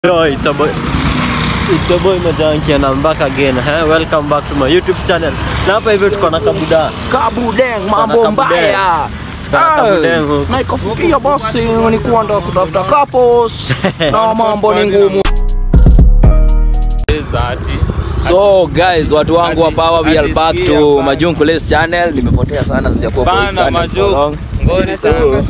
Yo, it's a boy. It's a boy Majanki and I'm back again. Eh? Welcome back to my YouTube channel. Na hapa hivi tuko na kabuda. Kabudeng, Kuna mambo kabudeng. mbaya. Kuna Eh, kabudeng huku. na ikafikia basi ni kuenda kutafuta couples na mambo ni ngumu. So guys, watu wangu hapa hawa, we are back to Majungu Les channel. Nimepotea sana sijakuwa kwa hii Bana channel for long. Majungu. Ngori sana.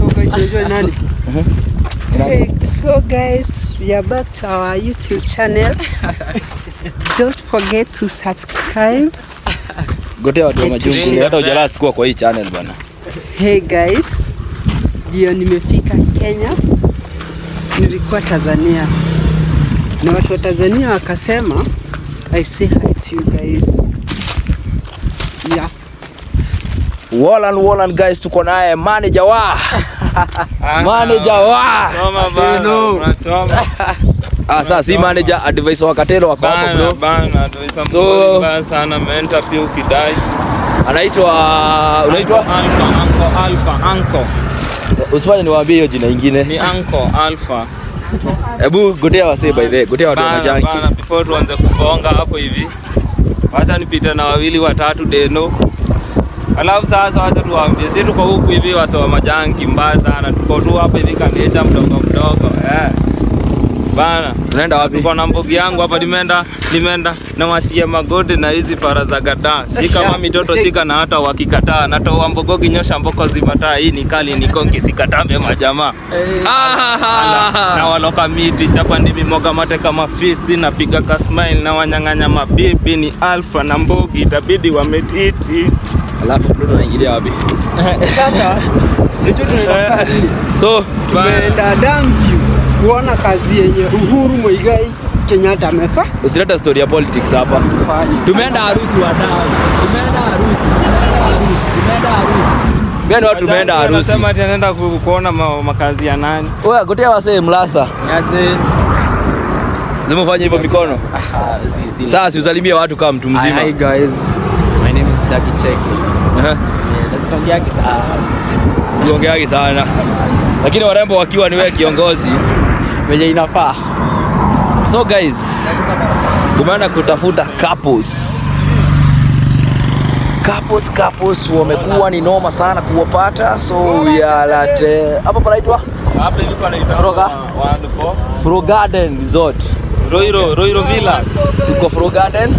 Hey, so guys, we are back to our YouTube channel. Don't forget to subscribe. Gotea watu wa Majungu, hata hujalala sikuwa kwa hii channel bana. Hey guys, ndio nimefika Kenya. Nilikuwa Tanzania na watu wa Tanzania wakasema I say hi to you guys. Yeah. Wallan Wallan guys, tuko naye manager wa manager wa Choma bana, Eno. unachoma. Ah, sasa si manager advisor wa Katelo wako hapo Bana, bro. bana, tuisa So- mgori mbaya sana menta pia ukidai. Anaitwa unaitwa Alpha, Anko, Alpha, Anko. usifanye niwaambie hiyo jina ingine. Ni Anko, Alpha. Hebu gotea wasee by the way, gotea watu wa Bana, Majanki. bana, before tuanze kubonga hapo hivi. Wacha nipite na wawili watatu deno. Alafu sasa wacha tuwaambie, sisi tuko huku hivi wase wa majanki mbaya sana. Tuko tu hapa hivi kanecha mdogo mdogo. Eh. Bana, Tunaenda wapi? Niko na mbogi yangu hapa nimeenda nimeenda na wasia magode na hizi para za gada. Shika mami toto shika na hata wakikataa natoa mbogogi nyosha mboko zimataa hii ni kali ni konki sikatambe majamaa. Ala, na waloka miti chapa ndimi moga mate kama fisi napiga kasmile na wanyang'anya mabibi ni alfa na mbogi itabidi wametiti. Alafu bro tunaingilia wapi? Sasa ndicho tunaenda So tumeenda Damview kuona kazi yenye Uhuru Muigai Kenyatta amefa usileta story ya politics hapa. fanya. Tumeenda harusi wadau. Tumeenda harusi. Tumeenda harusi. Tumeenda harusi. Gani watu tumeenda harusi? Anasema ati anaenda ku- kuona ma, makazi ya nani? Oya, gotea wasee mlasta. Zimefanya hivyo mikono. Sasa siusalimie watu kama mtu mzima. Hi guys, my name is Daki Cheki. Aha. Nasikongeagi saa Uongeagi sana. Lakini warembo wakiwa ni wewe kiongozi. venye inafaa. So guys, tumeenda kutafuta couples. Couples, couples wamekuwa ni noma sana kuwapata, so we are at eh, hapa panaitwa Hapa hivi panaitwa Froga? One Four. Fro Garden Resort. Roiro, Roiro Villas. Tuko Fro Garden.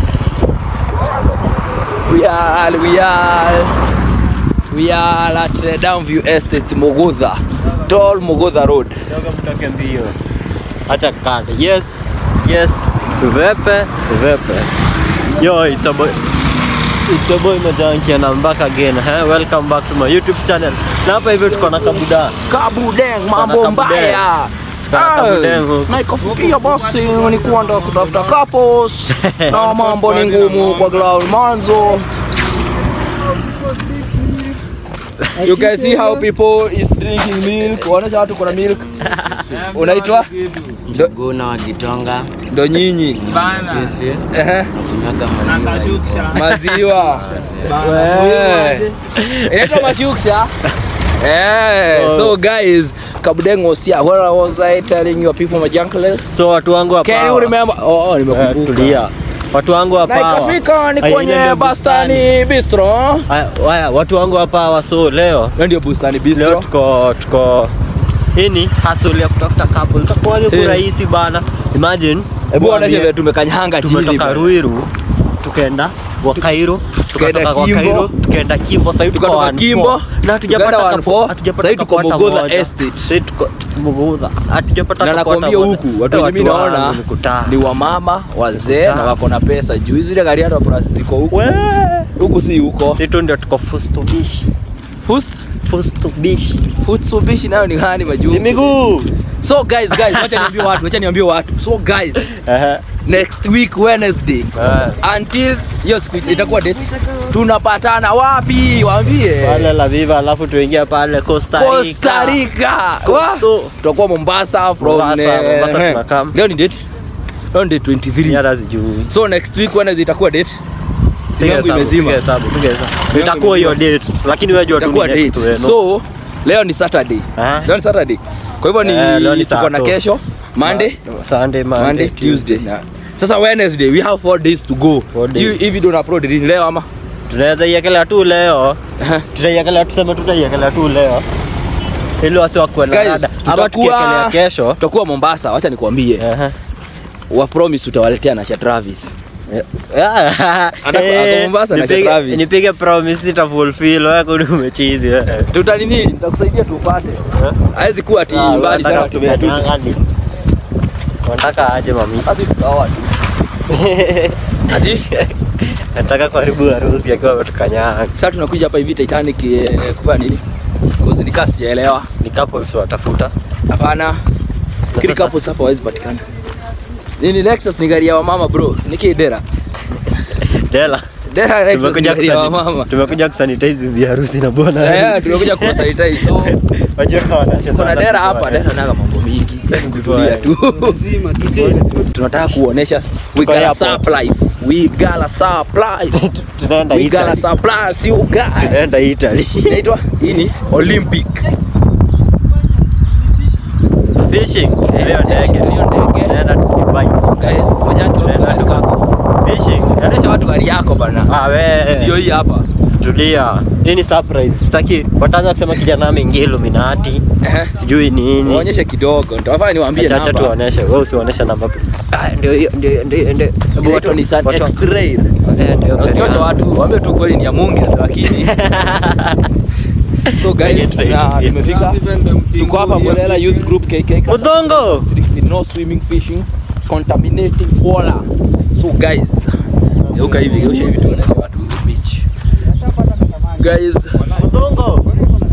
We are we are we are at uh, Downview Estate Mogotha. Tall Mogotha Road. Toka mtoke mbio. Acha kande. Yes. Yes. Vepe, vepe. Yo, it's a boy. It's a boy Majanki and I'm back again. Eh? Welcome back to my YouTube channel. Na hapa hivi tuko na kabuda. Kabudeng, mambo Kuna kabudeng. mbaya. Kuna Eh, kabudeng huku. na ikafikia basi ni kuenda kutafuta couples na mambo ni ngumu kwa ground manzo. You can see how people is drinking milk. Waonyesha watu kuna milk. Unaitwa? Juguna wa Gitonga, Ndo nyinyi. Bana. sisi Ehe. nakunyaga maziwa. Nakashuksha. Maziwa. Eh. Inaitwa mashuksha. Eh, So- so guys, Kabudeng was here. What was I telling you people majankless? So watu wangu hapa. Can you remember? Oh, oh Eh, nimekumbuka. tulia. Watu wangu hapa. Na hawa. ikafika ni Ai, ile kwenye ndio Bustani Bistro. Haya, haya, watu wangu hapa hawa so leo Hiyo ndio Bustani leo Bistro. tuko tuko hii ni hustle ya kutafuta couple. Kwa Eh. hiyo rahisi bana. Imagine Hebu mwambie, onesha vile tumekanyanga chini. tumetoka bana. Ruiru tukaenda Wakairo Tukaenda tukatoka kwa Kimbo. Kairo tukaenda Kimbo sasa hivi tuko Tukatoka one Kimbo, four. na hatujapata tukaenda one kapo- four, hatujapata sasa hivi tuko kapo hata Mogodha moja. Estate. Sasa hivi tuko Mogodha hatujapata Na kapo hata nakwambia moja. huku watu Eh, wenye mimi wangu naona ni kutaa. ni wamama wazee Kutaa. na wako na pesa juu hizi zile gari hata plus ziko huku. We, Huku si huko. sisi tu ndio tuko fustubishi Fust fustubishi Futsubishi nayo ni gani majuu? si miguu So guys, guys, wacha niambie watu, wacha niambie watu. So guys, Ehe. next week Wednesday Eh. until hiyo siku itakuwa date. Tunapatana wapi? Waambie. pale la viva alafu tuingia pale Costa Rica. Costa Rica. Costo. Wa- Tutakuwa Mombasa from Mombasa, eh, Mombasa eh. tunakam. Leo ni date. Leo ni date 23. hata sijui So next week Wednesday itakuwa date. Simu Piga yangu hesabu, imezima. piga hesabu, piga hesabu. itakuwa hiyo date lakini wewe jua tu ni Itakuwa next date. wewe, no? So leo ni Saturday. Aha. Leo ni Saturday. Kwa hivyo Eh, leo ni ni tuko na Sato. kesho. Monday, Sunday, Monday, Monday, Tuesday. Na. Sasa Wednesday we have four days to go. Four Hii days. hii video na upload lini leo ama? Tunaweza iekelea tu leo. Tutaiwekelea tuseme tutaiwekelea tu leo. Ili wasi wakuwe na Guys, rada. Ama tutakuwa- tukiekelea kesho. Tutakuwa Mombasa, wacha nikwambie. Aha. Wa promise utawaletea na Travis. Atako ako Mombasa na Travis. Nipige promise ita fulfill wewe kuni umechizi wewe. Tutanini, nitakusaidia tupate. Haiwezi kuwa ati Ah, mbali sana wanataka kutumia tu. kutukanyanga. Wanataka aje mami? Basi tutaoa tu. Ati Nataka kuharibu harusi akiwa ametukanyanga. sasa tunakuja hapa hivi Titanic eh, kufanya nini? Cause nikaa sijaelewa. Ni couples watafuta. Hapana. Kile sasa- couples hapa hawezi patikana. Nini Lexus ni gari ya wamama bro. Niki dera. Dela. Dera Lexus ni Tumekuja gari ya kusani- wamama. tumekuja kusanitize bibi harusi na bwana Eh, harusi. tumekuja kuwasaidia so Wajua wanacheza kuna sana dera kutoa, hapa, eh. dera naga mambo mingi. Kutulia Kutoa, tu. Lazima today. Tunataka kuonesha we Tuko got a airport. supplies. We got a supplies. Tunaenda We got a Italy. supplies you guys. Tunaenda Italy. Inaitwa hii ni Olympic. Fishing. Eh, Hiyo ndege. hiyo ndege. Tunaenda Dubai. So guys, moja yake Tunaenda gari Dubai. kako. Fishing. eh? Onesha watu gari yako bana. Ah, we. Ndio hii hapa. Tulia. Hii ni surprise. Sitaki wataanza kusema kijana ameingia Illuminati. Ehe. Sijui nini. Waonyeshe kidogo. Nitawafanya niwaambie Acha acha namba. tuoneshe. Wewe usionyeshe namba. Ah, ndio hiyo ndio hiyo, ndio hiyo, ndio. Hebu Inaitwa watu- Nissan watu- X-Ray. Eh, ndio. Usichoche watu, waambie tu kweli ni ya Mungu lakini So guys, Straight. na tumefika. Tuko hapa Bolela Youth Group KK. Mudhongo. Strict no swimming fishing contaminating water. So guys, geuka hivi, geusha hivi tuone watu beach. Guys, Mudhongo.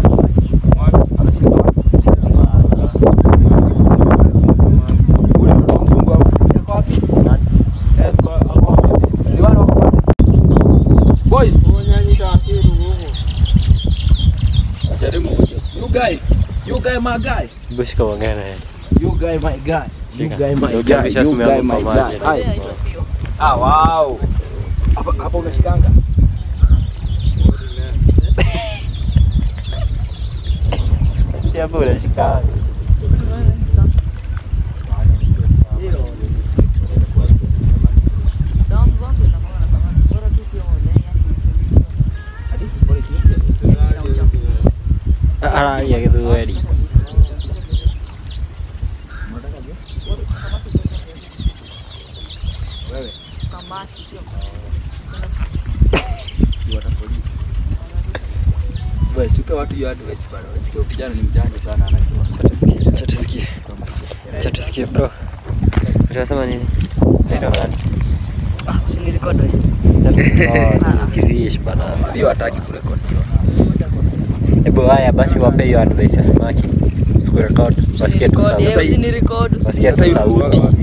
Boys. Jaribu kuja. You guy, you guy my guy. Hebu shika uongee na yeye. You guy my guy. You Shika. guy my Ndio guy. ukiamisha You simu guy yangu my kwa guy. maji. Hai. Ah wow. Hapa hapa unashikanga. Hapo unashika. Araria gĩthweri. Wewe sipe watu hiyo advice bana. Unasikia huyu kijana ni mjanja sana anajua. Acha tusikie, acha tusikie. Acha tusikie bro. Unasema nini? Naitwa nani? Oh, ni Kirish bana. Hiyo hataki kurekodiwa. Hebu haya basi wape hiyo advice ya samaki. Usikurekod, wasikie tu sauti. Sasa hii- Wasikie Sasa tu hivi sauti.